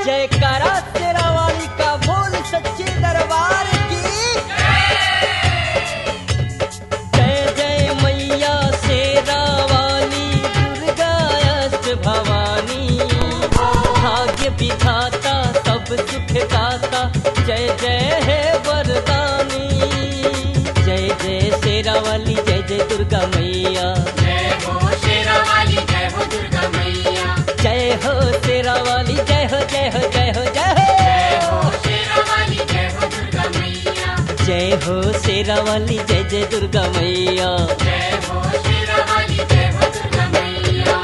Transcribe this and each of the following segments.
जयकारा तेरा वाली का बोल सच्चे दरबार की जय जय मैया शेरा वाली दुर्गा अष्ट भवानी भाग्य विधाता सब सुख दाता जय जय है वरदानी जय जय शेरा वाली जय जय दुर्गा मैया जय हो शेरा वाली जय हो दुर्गा मैया जय हो शेरा वाली जय हो जय हो जय हो जय जय हो हो शेरा वाली जय हो दुर्गा मैया जय हो शेरा वाली जय जय दुर्गा मैया जय हो शेरा वाली जय हो दुर्गा मैया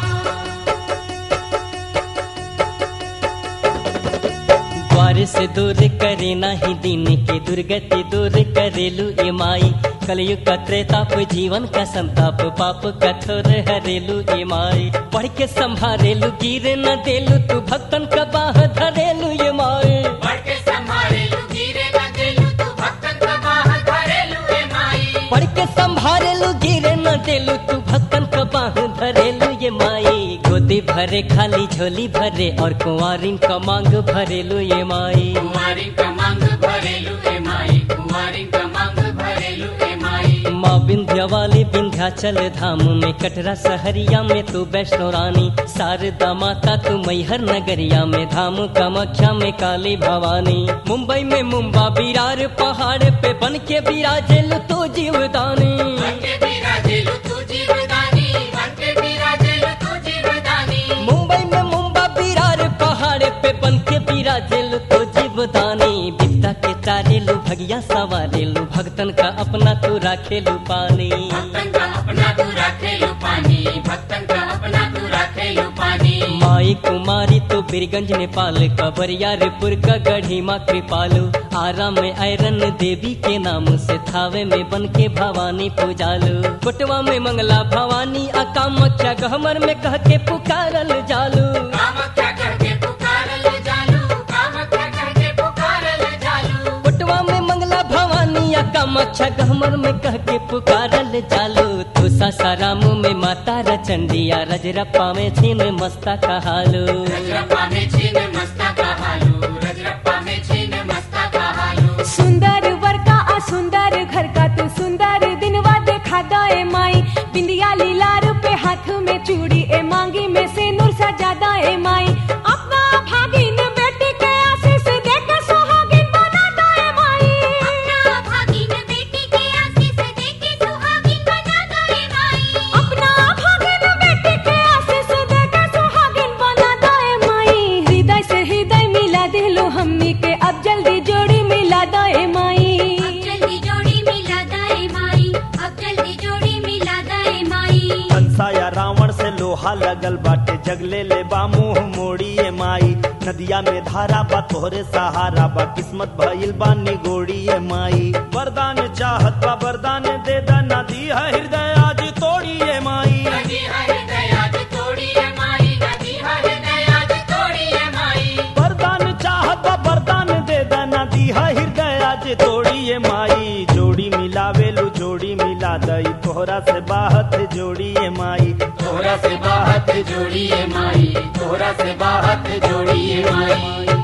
द्वार से दूर करे नाही दिन के दुर्गति दूर करेलू ए माई कलयुग का त्रेताप जीवन का संताप पाप कठोर हरेलू ए माई पढ़ के संभारेलू गिर न देलू तू भक्तन का बाह धरेलू ए माई बढ़ के संभाले लू गिरे न देलू तू भक्तन का बाह धरेलू ए माई पढ़ के संभारेलू गिर न देलू तू भक्तन का बाह धरेलू ये माई गोदी भरे खाली झोली भरे और कुंवारिन का मांग भरेलू ये माई कुंवारी का मांग भरेलू ए माई कुंवारी का मांग भरेलू ए माई माँ विंध्या वाली विंध्याचल धाम में कटरा सहरिया में तू वैष्णो रानी शारदा माता तू मैहर नगरिया में धाम कामाख्या में काली भवानी मुंबई में मुंबा बिरार पहाड़ पे बन के बिराजेलू तू जीवदानी बन के बिराजेलू तू जीवदानी बन के बिराजेलू तू जीवदानी मुंबई में मुंबा बिरार पहाड़ पे बन के बिराजेलू तो जीवदानी बिपता के तारेलू भगिया सवारेलू भक्तन का अपना तू राखेलू पानी भक्तन का अपना तू रखेलू पानी भक्तन का अपना तू रखेलू पानी माई कुमारी तो बीरगंज नेपाल का बरियारपुर का गढ़ी माँ कृपालू आरा में आयरन देवी के नाम से थावे में बन के भवानी पूजालू कोटवा में मंगला भवानी आ कामाख्या गहमर में कह के पुकारल जालू कामाख्या कह के पुकारल जालू कामाख्या कह के पुकारल जालू कोटवा में मंगला भवानी आ कामाख्या गहमर में कह के पुकारल जालू तो सासाराम में माता रचंडिया रजरप्पा में छीन मस्ता कहालू रजरप्पा में छीन मस्ता का हालू रजरप्पा में छीन मस्ता का हालू सुंदर वर का आ सुंदर घर का तू सुंदर दिनवा देखा दाए माई बिंदिया लीलार पे हाथ में चूड़ी ए मांगी में से नूर सजा दाए माई अपना भागिन बेटी के आशीष दे के सुहागिन बना दाए माई अपना भागिन बेटी के आशीष दे के सुहागिन बना दे माई अपना भागिन बेटी के आशीष दे के सुहागिन बना दाए माई हृदय से हृदय मिला दिलो हमनी के अब जल्दी जोड़ी मिला दाए माई अब जल्दी जोड़ी मिला दे माई अब जल्दी जोड़ी मिला दे माई कंसा या रावण से लोहा लगल बाटे जगले ले बा मुंह मोड़ी ए माई नदिया में धारा बा तोहरे सहारा बा किस्मत भइल बा निगोड़ी ए माई वरदान चाहत बा वरदान दे दा नदी है हृदय आज तोड़ी ए माई नदी हर दयाज तोड़ी है माई नदी हर दयाज तोड़ी है माई वरदान चाहत बा वरदान दे दा नदी है हृदय आज तोड़ी ए माई जोड़ी मिलावेलू जोड़ी मिला दई तोहरा से बाहत जोड़ी ए माई तोहरा से बाहत जोड़ी है माई तोहरा से बाहत जोड़ी है माई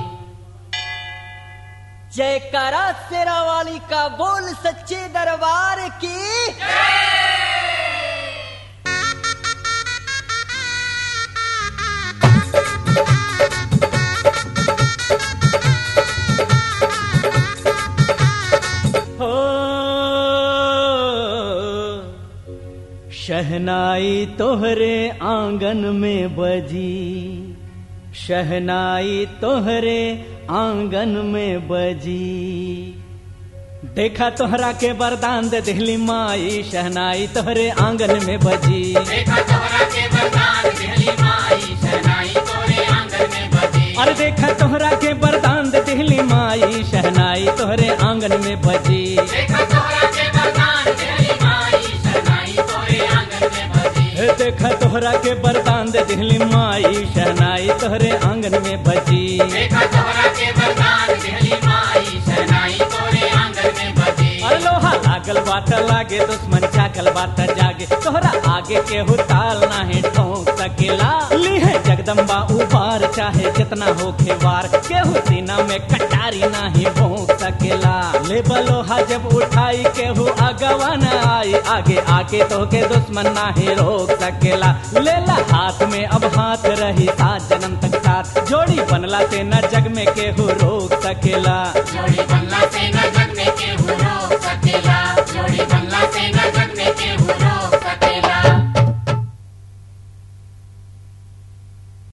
जयकारा शेरा वाली का बोल सच्चे दरबार की हो शहनाई तोहरे आंगन में बजी शहनाई तोहरे आंगन में बजी देखा तोहरा के वरदान दे दिहली माई शहनाई तोहरे आंगन में बजी देखा तोहरा के वरदान दिहली माई शहनाई तोरे आंगन में बजी अरे देखा तोहरा के वरदान दे दिहली माई शहनाई तोहरे आंगन में बजी देखा तोहरा के वरदान दिहली माई शहनाई तोरे आंगन में बजी हे देखा तोहरा के वरदान दे दिहली माई शहनाई तोहरे आंगन में बजी देखा तोहरा के वरदान दिहली माई शहनाई तोरे आंगन में बजी अरे लोहा लागल बात लागे दुश्मन चाकल बात जागे तोहरा आगे केहू ताल नाही ठोक सकेला लीहे जग जगदम्बा उबार चाहे जितना होखे वार केहू सीना में कटारी नाही भोंक सकेला ले बलोहा जब उठाई केहू अगवा न आई आगे आके तो के दुश्मन नाही रोक सकेला लेला हाथ में अब हाथ रही सात जन्म तक साथ जोड़ी बनला से न जग में केहू रोक सकेला जोड़ी